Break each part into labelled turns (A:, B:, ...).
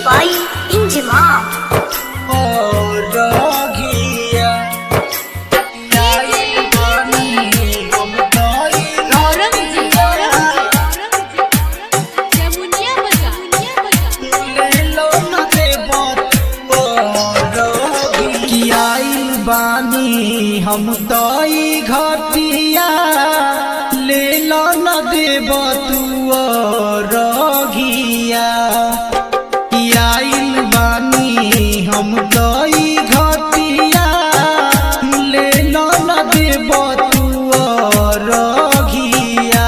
A: by Injimam.
B: Aurangzeb यमुनिया बजा
C: बानी हम तई घटिया ले लो न देब तू रघिया आइल बानी हम तई घटिया ले लो न देब तू रघिया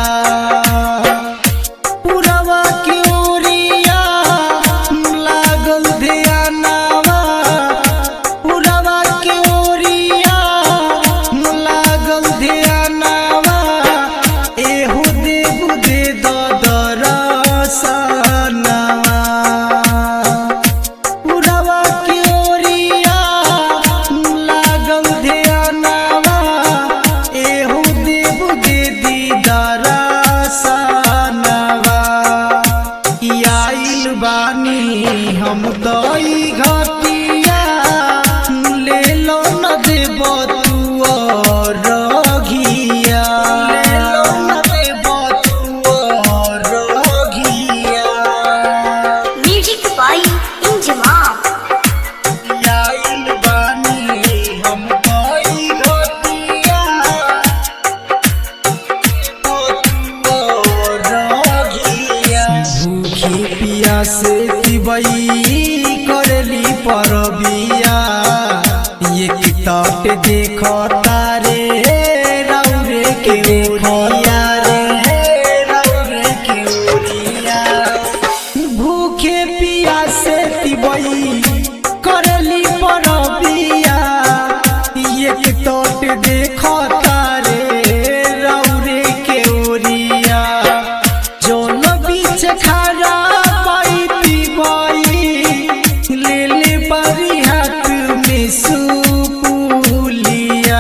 C: पुरवा के ओरिया लागल ध्यानवा पुरवा के ओरिया लागल ध्यानवा एहू देव दे दरसनवा पुरवा के ओरिया लागल ध्यानवा एहू देव दे दरसनवा आइल बानी हम दई घटिया ले लो न देब तू रघिया ले लो न देब तू रघिया
A: Music by Injimam.
C: आइल बानी हम दई घटिया भूखी पिया से तिबई करली परबिया एक तट देख तारे रौरे के ओरिया रे रौरे के ओरिया भूखे पिया से तिबई करली परबिया एक तट देख तारे रौरे के ओरिया जौन बीच खड़ा पाई बाई ले ले बारी हाथ में सुपुलिया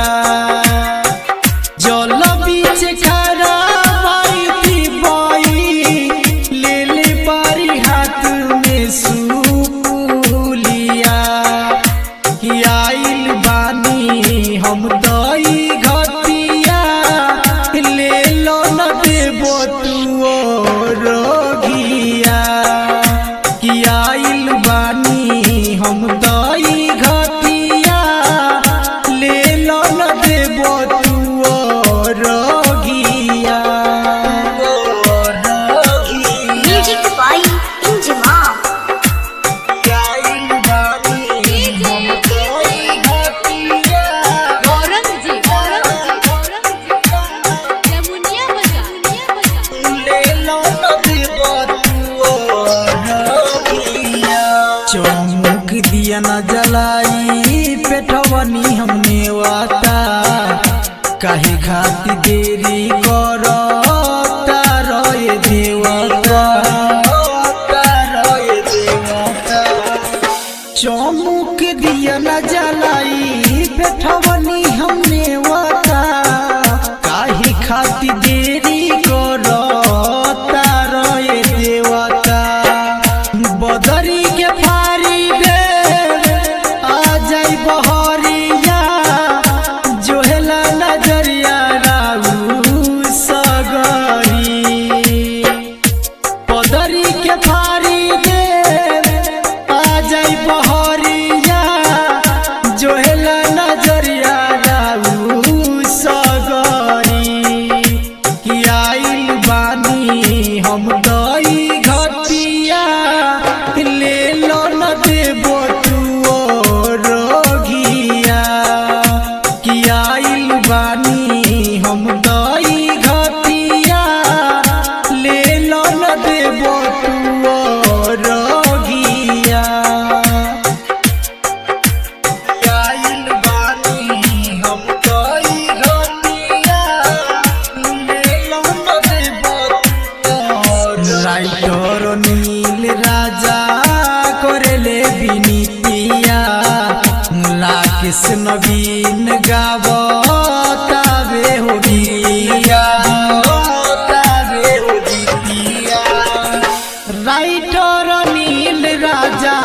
C: जल बीच खड़ा पाई बाई ले ले बारी हाथ में सुपुलिया कि आइल बानी हम दई घटिया ले लो न देबो तू रोगिया कि आइल बानी हम दई घटिया ले लो न देबो तू रोगिया
A: Music by Injimam.
C: आइल बानी हम दई घटिया
B: औरंगजेब यमुनिया बजा
C: चौमुख दिया न जलाई पेटवनी हमने वाता काहे खाती देरी करो तारोए देवता तारोए देवता चौमुख दिया न जलाई पेटवनी हमने वाता काहे खाती देरी करो तारोए देवता बदरी के फारी दे आ जाई बहरिया जोहेला नजरिया राऊ सगरी पदरी के फारी दे आ जाई बहरिया जोहेला नजरिया राऊ सगरी कि आइल बानी हम दई घटिया ले लो न देबो तू रोगिया कि आइल बानी हम दई घटिया ले लो न देबो तू रोगिया आइल बानी हम दई घटिया ले लो न देबो राइटर नील राजा करेले बिनितिया लाकेश नवीन गावो ताबे हो गिया ताबे हो गिया राइटर नील राजा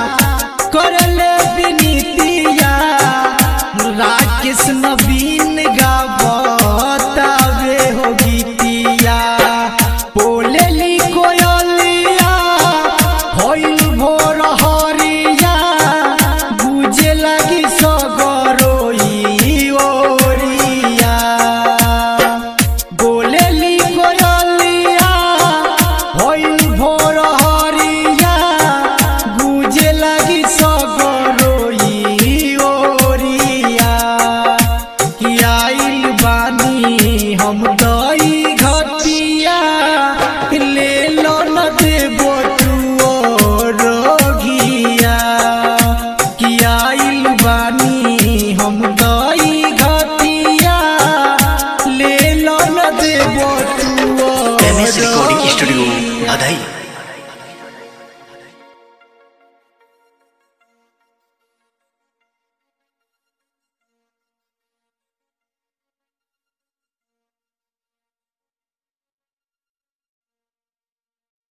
C: दई घटिया ले लो न देबो तू रोगिया कि आइल बानी हम दई घटिया ले लो न देबो तू
D: एम एस रिकॉर्डिंग स्टूडियो बधाई